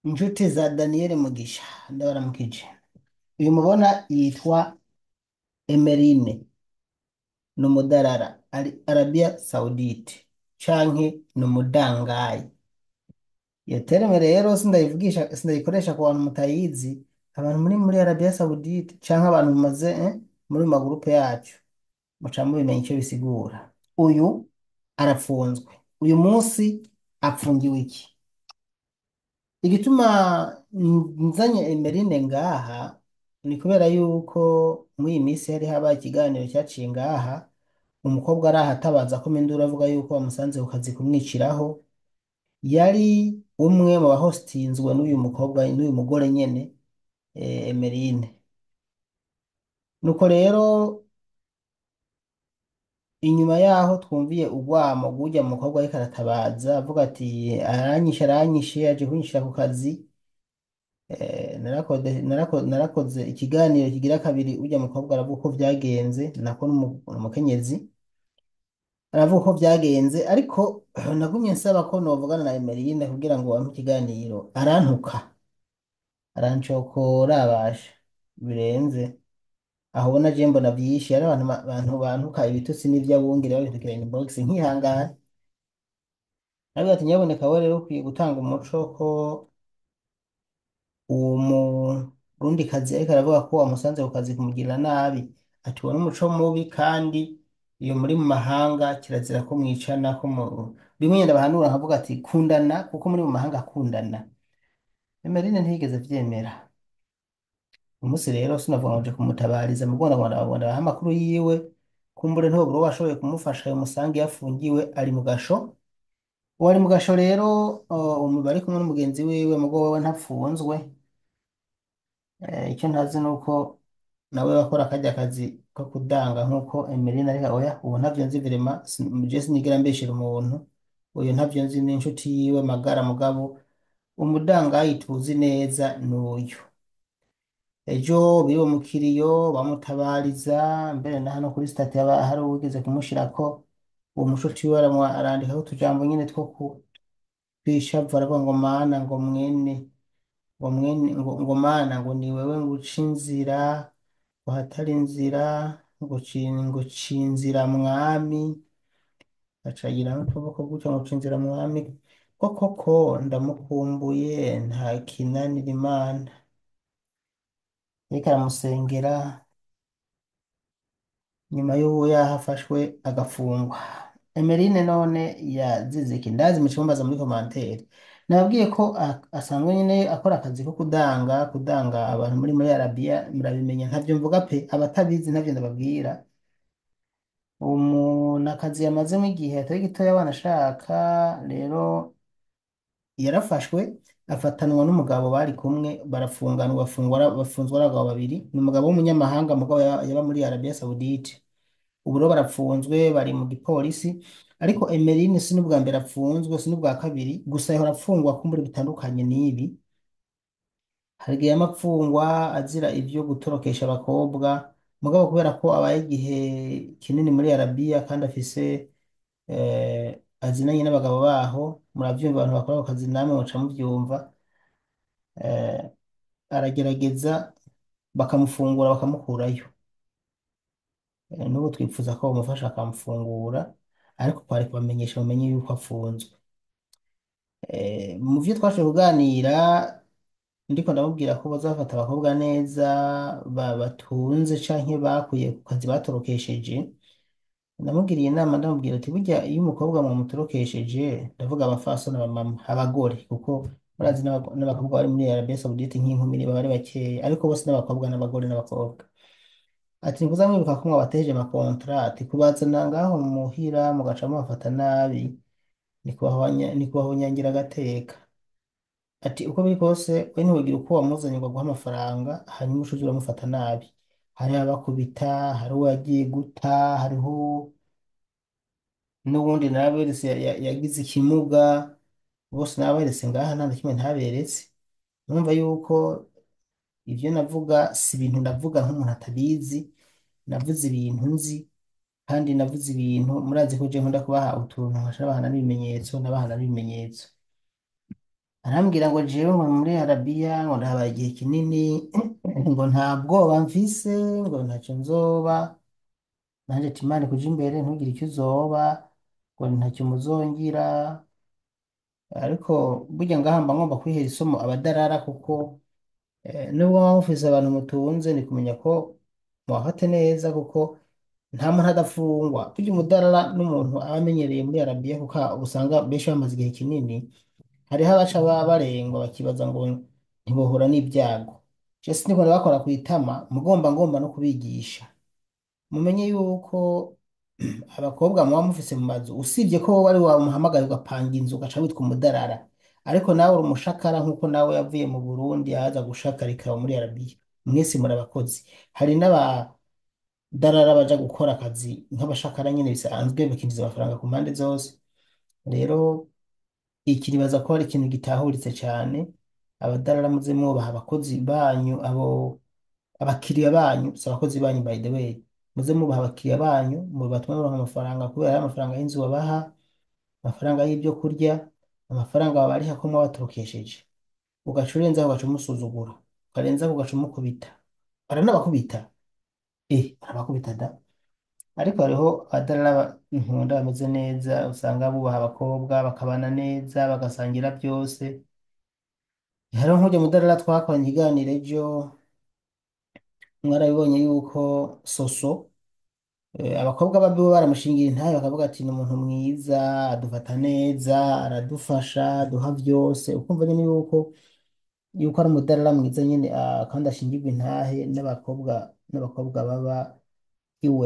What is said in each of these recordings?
inshuti za Daniel Mugisha ndabaramukije uyu mubona yitwa Emerine ni umudarara ari Arabia Saudite canke ni umudangayi iyo terme rero sindayivugisha sindayikoresha ku bantu mutayizi abantu muri muri Arabia Saudite canke abantu mumaze eh, muri mu magurupe yacu muca mubimenya ico bisigura uyu arapfunzwe uyu munsi apfungiwe iki igituma nzanye Emerine ngaha ni kubera yuko muri iyi minsi hari habaye ikiganiro cyaciye ngaha umukobwa araha atabaza ko Mindura avuga yuko bamusanze ku kazi kumwiciraho yari umwe mu bahostinzwe n'uyu mukobwa n'uyu mugore nyene eh, Emerine nuko rero inyuma yaho twumviye urwamo rw'urya mukobwa ariko aratabaza avuga ati aranyishe aranyishe aje kunyishira ku kazi Eh, narakode- narako- narakoze ikiganiro kigira kabiri urya mukobwa aravuga uko vyagenze nako n'umu- n'umukenyezi aravuga uko vyagenze ariko nagumye nsaba ko novugana na Emeline kugira ngo ampe ikiganiro arantuka arancokora abasha birenze aho ubona je mbona vyinshi hari abantu ba- abantu bantuka ibitutsi n'ivyabungere babindukira inbox nkihangana aravuga ati nyabuneka we rero ukwiye gutanga umuco ko uwo murundikazi ariko aravuga ko wamusanze ku kazi kumugirira nabi ati uwo n'umuco mubi kandi iyo muri mu mahanga kirazira ko mwicana ko mu bimwe nyenda bahanura nkavuga ati kundana kuko muri mu mahanga akundana Emeline ntiyigeze vyemera umunsi rero sinavuga ngo nje kumutabariza mu Rwanda Rwanda Rwanda baha amakuru yiwe kumbure ntoburo washoboye kumufasha umusange yafungiwe ari mu gasho uwo ari mu gasho rero uh, umu bari kumwe n'umugenzi wiwe mugo wewe ntapfunzwe Eh, icyo ntazi ni uko nawe bakora akajya akazi ko kudanga nk'uko Emeline ariko oya ubu ntavyo nzi virema je sinigera mbeshera umuntu uyu ntavyo nzi n'inshuti yiwe magara mugabo umudangayi tuzi neza ni uyu ejo biwe mu kiriyo bamutabariza mbere na hano kuri stati haba hari uwigeze kumushirako uwo mushuti wiwe aramwa- arandikaho utujambo nyene two ku- kwishavu aravuga ngo mana ngo mwene ngo mwene ngo, ngo mana ngo ni wewe nguca inzira ngo hatari inzira ngo ci- ngo ci inzira mwami acagira n'utuboko gutyo ngo ci inzira mwami ko koko ndamukumbuye nta kinanira imana ariko aramusengera nyuma y'uwo yahafashwe agafungwa Emeline none yazize iki ndazi mu cyumbaza muri komantere nababwiye ko a- asanzwe nyine akora akazi ko kudanga kudanga abantu muri muri Arabia murabimenya ntavyo mvuga pe abatabizi ntavyo ndababwira umuntu akazi yamazemo igihe atari gitoya abana ashaka rero yarafashwe afatanwa n'umugabo bari kumwe barafunganwa bafungwa bafunzwe ari abagabo babiri ni umugabo w'umunyamahanga mugabo yaba yaba muri Arabia Saudite ubu rero barapfunzwe bari mu gipolisi ariko Emeline si n'ubwa mbere apfunzwe si n'ubwa kabiri gusa yahora apfungwa kumbura bitandukanye n'ibi hari igihe yama apfungwa azira ivyo gutorokesha abakobwa mugabo kubera ko abaye igihe kinini muri Arabia kandi afise eh, azinanye n'abagabo baho muravyumva abantu bakora ako kazi namwe muca muvyumva eh, aragerageza bakamufungura bakamukurayo Eh, n'ubu twifuza ko bamufasha bakamufungura ariko kwari kubamenyesha bamenye yuko afunzwe Eh, mu vyo twashoboye kuganira ndiko ndamubwira ko bazafata abakobwa neza ba- batunze canke bakuye ku kazi batorokesheje ndamubwiriye inama ndamubwira ati burya iyo umukobwa mwamutorokesheje ndavuga abafasoni abamama abagore kuko murazi n'abago- n'abakobwa bari muri Arabia Saudite nk'inkumi niba bari bakeya ariko bose n'abakobwa n'abagore n'abakobwa ati nikuza mwibuka ko mwabateje amakontra ati kubazana ngaho muhira mugaca mubafata nabi ni kubahwanya- ni kubahonyangira agateka ati uko biri kose we ntiwigira uko wamuzanye ngo aguhe amafaranga hanyuma ucuze uramufata nabi hari abakubita hari uwo yagiye guta hariho n'ubundi naberetse ya- ya- yagize ikimuga bose naberetse ngaha nta na kimwe ntaberetse numva yuko ivyo navuga si ibintu ndavuga nk'umuntu atabizi navuze ibintu nzi kandi navuze ibintu murazi ko je nkunda kubaha utuntu nkaca nabahana n'ibimenyetso nabahana n'ibimenyetso arambwira ngo jewe ngo muri Arabiya ngo ndahabaye igihe kinini ngo nta bwoba mfise ngo ntacyo nzoba nanjye ati Imana kuja imbere ntugire icyo uzoba ngo ntacyo muzongira ariko burya ngaha mba ngomba kwihera isomo abadarara kuko eh, nubwo mwaba mufise abantu mutunze ni kumenya ko mwafate neza kuko nta muntu adafungwa burya umudarara n'umuntu aba amenyereye muri Arabiya kuko usanga benshi bamaze igihe kinini hariho abaca baba barengwa bakibaza ngo ntibohura n'ibyago je siniko bakora ku itama mugomba ngomba no kubigisha mumenye yuko abakobwa muba mufise mu mazu usibye ko wowe ari wamuhamagaye ugapanga inzu ugaca witwa umudarara ariko nawe uri umushakara nk'uko nawe yavuye mu Burundi yaza gushakarika muri Arabiya mwese muri abakozi hari n'abadarara baja gukora akazi nk'abashakara nyene bisanzwe bakinjiza amafaranga ku mpande zose rero iki nibaza ko ari ikintu gitahuritse cyane abadarara muze mwubaha abakozi banyu abo abakiriya banyu si abakozi banyu by the way muze mwubaha abakiriya banyu mu batuma muronka amafaranga kubera ari amafaranga y'inzu babaha amafaranga y'ibyo kurya amafaranga babariha ko mwabatorokesheje ugaca urenzaho ugaca umusuzugura ukarenzaho ugaca umukubita baranabakubita eh barabakubita da ariko hariho abadarara nkunda bameze neza usanga bubaha abakobwa bakabana neza bagasangira byose hariho nk'ujya mudarara twakoranye ikiganiro ejo mwarabibonye yuko soso eh, abakobwa babiwe baramushingira intahe bakavuga ati ni umuntu mwiza adufata neza aradufasha aduha byose ukumva nyine yuko yuko ari umudarara mwiza nyine ah, kandi ashingirwa intahe n'abakobwa n'abakobwa baba iwe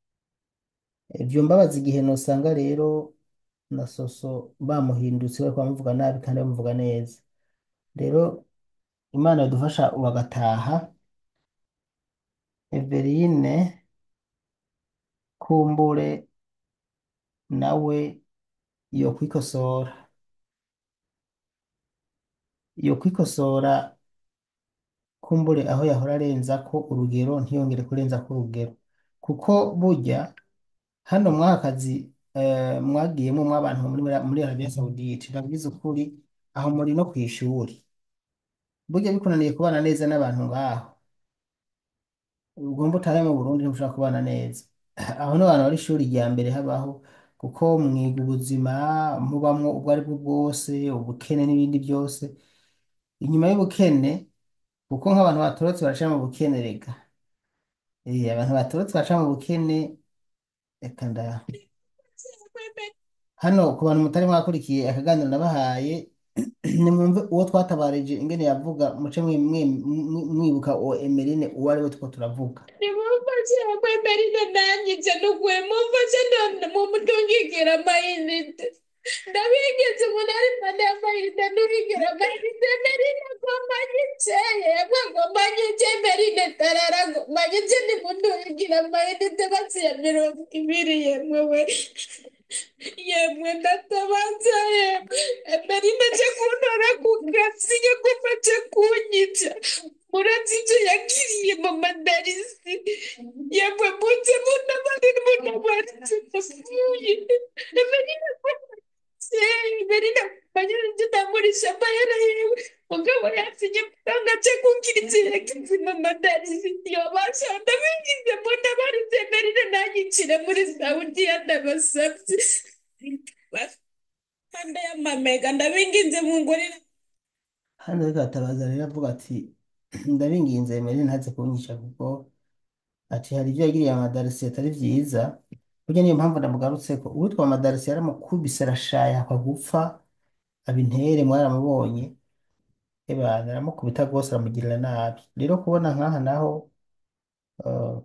ibyo mbabaza igihe nosanga rero na soso bamuhindutse bari bamuvuga nabi kandi bamuvuga neza rero imana yadufasha bagataha Everine kumbure nawe yo kwikosora yo kwikosora kumbure aho yahora arenza ko urugero ntiyongere kurenza ko urugero kuko burya hano mwaka kazi eh, mwagiyemo mw'abantu muri muri Arabia Saudite ndabwiza ukuri aho muri no ku ishuri burya bikunaniye kubana neza n'abantu ngaho ugomba utahe mu Burundi ntushobora kubana neza aho n'abantu bari ishuri rya mbere habaho kuko mwiga ubuzima mubamwo ubwo ari bwo bwose ubukene n'ibindi byose inyuma y'ubukene kuko nk'abantu batorotse baraca mu bukene reka Eh, abantu batorotse baca mu bukene reka nda hano ku bantu mutari mwakurikiye akaganiro nabahaye nimwumve uwo twatabarije ingene yavuga muce mwe- mwe- mwe- mwibuka uwo Emeline uwo ari we two turavuga nimumfashe kwemerera nanyize nukuri mumfashe none mumutungikira amayinite ndabigeze umuntu ari mpande y'amayinite ntubigire amayinite merine agomba nyice yemwe agomba nyice merine tarara agomba nyice nimutungikira amayinite basiya mirongo ibiri yemwe we yemwe ndatabaza yemwe merine aje kuntora ku gasi yagomba aje kunyica murazi ibyo yagiriye mu madarisi yemwe munze munabari munabaritse ndapfuye merine merine banyura ibyo ndamurisha amahera yewe mugabo yasinye muganga aje kugira ibyo yagize mu madarisi yobasha ndabigize munabaritse merine nanyicire muri saudiya ndabasabye kanda y'amamega ndabinginze mungurire hano ariko atabaza rero avuga ati ndabinginze Emeline ntaze kunyica kuko ati hari ibyo yagiriye amadarisi atari byiza burya niyo mpamvu ndamugarutse ko uwitwa amadarisi yaramukubise arashaya akwa gupfa abintere mwaramubonye eba aramukubita rwose aramugirira nabi rero kubona nk'aha naho eh,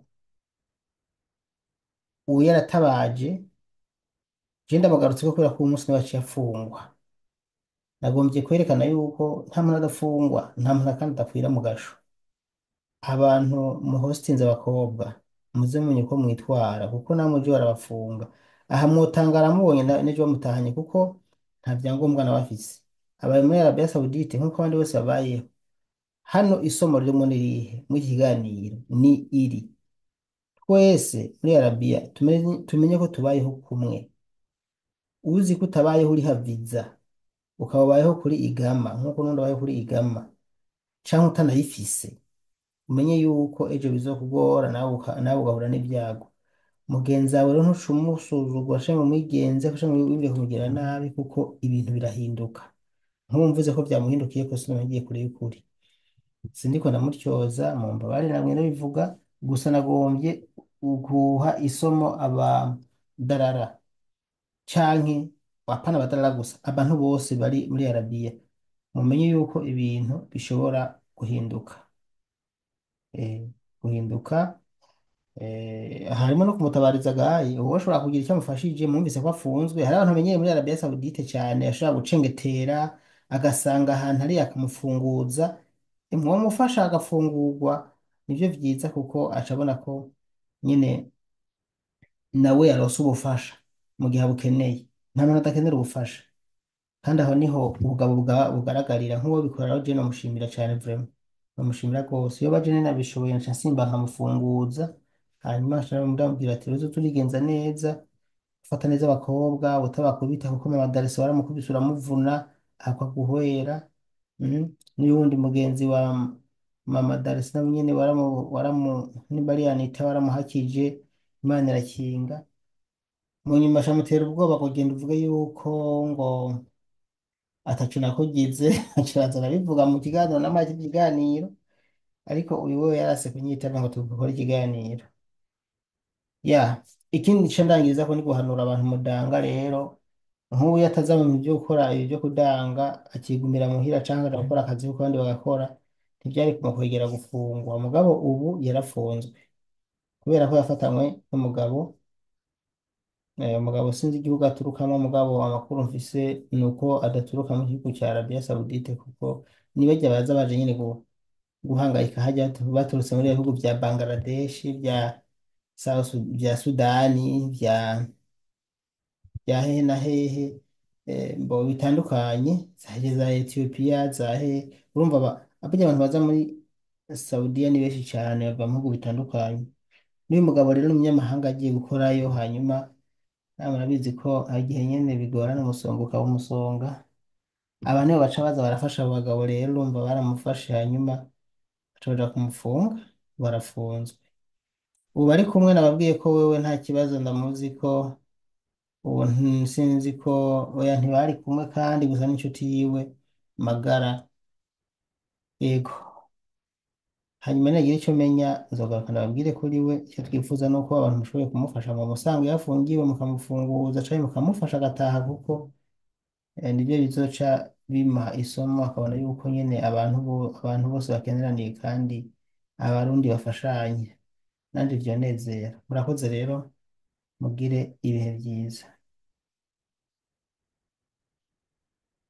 uwo yaratabaje je ndamugarutse ko kubera ko uwo munsi niwe yaciye afungwa nagombye kwerekana yuko nta muntu adafungwa nta muntu kandi adapfira mu gasho abantu muhostinze abakobwa muze mumenye uko mwitwara kuko namwe uje barabafunga aha mwotangara mubonye na- n'ejo bamutahanye kuko nta byangombwa nawe afise abaye muri Arabia Saudite nk'uko abandi bose babayeho hano isomo ririmo ni irihe muri iki kiganiro ni iri twese muri Arabia tumenye, tumenye ko tubayeho kumwe uzi ko utabayeho uriha viza ukaba ubayeho kuri igama nk'uko n'undi abayeho kuri igama canke utanayifise umenye yuko ejo bizokugora nawe uka- nawe ugahura n'ibyago mugenzi wawe rero ntucumusuzugura canke umwigenze canke wibwire kumugira nabi kuko ibintu birahinduka nk'ubu mvuze ko byamuhindukiye ko sinumva ngiye kure y'ukuri sindiko ndamutyoza mumbabarire namwe ndabivuga gusa nagombye guha isomo abadarara canke apana abadarara gusa abantu bose bari muri arabiya mumenye yuko ibintu bishobora guhinduka eh, guhinduka eh, harimo no kumutabariza gayi uwo ashobora kugira icyo amufashije mwumvise ko afunzwe hari abantu bamenyeye muri Arabia Saudite cyane ashobora gucengetera agasanga ahantu ari akamufunguza mwamufasha agafungurwa nibyo byiza kuko acabona ko nyine nawe yaronse ubufasha mu gihe abukeneye nta muntu adakenera ubufasha kandi aho niho ubugabo bwa- bugaragarira nk'uwo bikorera je namushimira cyane vraiment namushimira rwose iyo baje nene nabishoboye nca nsimba nkamufunguza hanyuma nca ndamubwira ati rero turigenza neza ufata neza abakobwa utabakubita kuko mama Darisi waramukubise uramuvuna akaguhwera mm. n'uyundi mugenzi wa mama Darisi nawe nyene waramu waramu niba ari Anita waramuhakije Imana irakinga mu nyuma acamutera ubwoba kugenda uvuge yuko ngo ataco nakugize acaza arabivuga mu kiganiro n'amajwi ikiganiro ariko uyu wewe yarase kunyitaba ngo tugukore ikiganiro ya ikindi nca ndangiriza ko ni guhanura abantu mudanga rero nk'ubu iyo ataza mu byo gukora ibi byo kudanga akigumira muhira canke agakora akazi kuko abandi bagakora ntivyari kumukwegera gufungwa mugabo ubu yarafunzwe kubera ko yafatanywe n'umugabo Eh, umugabo sinzi igihugu aturukamo mugabo amakuru mfise ni uko adaturuka mu gihugu cya Arabia Saudite kuko nibajya baza baje nyine gu- guhangayika hajya batu- baturutse muri ibihugu bya Bangladesh bya South Sud- bya Sudani bya bya hehe na hehe eh, mbo bitandukanye zaje za Ethiopia za hehe urumva ba abajya abantu baza muri Saudiya ni benshi cyane bava mu bihugu bitandukanye n'uyu mugabo rero ni umunyamahanga agiye gukorayo hanyuma nawe murabizi ko hari igihe nyine bigorana umusonga ukaba umusonga aba nibo baca baza barafasha abo bagabo rero urumva baramufashe hanyuma bashobora kumufunga barafunzwe ubu bari kumwe nababwiye ko wewe nta kibazo ndamuzi ko ubu nti- sinzi ko oya ntibari kumwe kandi gusa n'inshuti yiwe magara yego hanyuma nagira icyo menya nzogaruka ndababwire kuri we icyo twifuza ni uko abantu mushoboye kumufasha mu musango iyo afungiwe mukamufunguza cyangwa mukamufasha agataha kuko eh, nibyo bizoca bimuha isomo akabona yuko nyine abantu bo- abantu bose bakeneraniye kandi abarundi bafashanye nanjye byonezera murakoze rero mugire ibihe byiza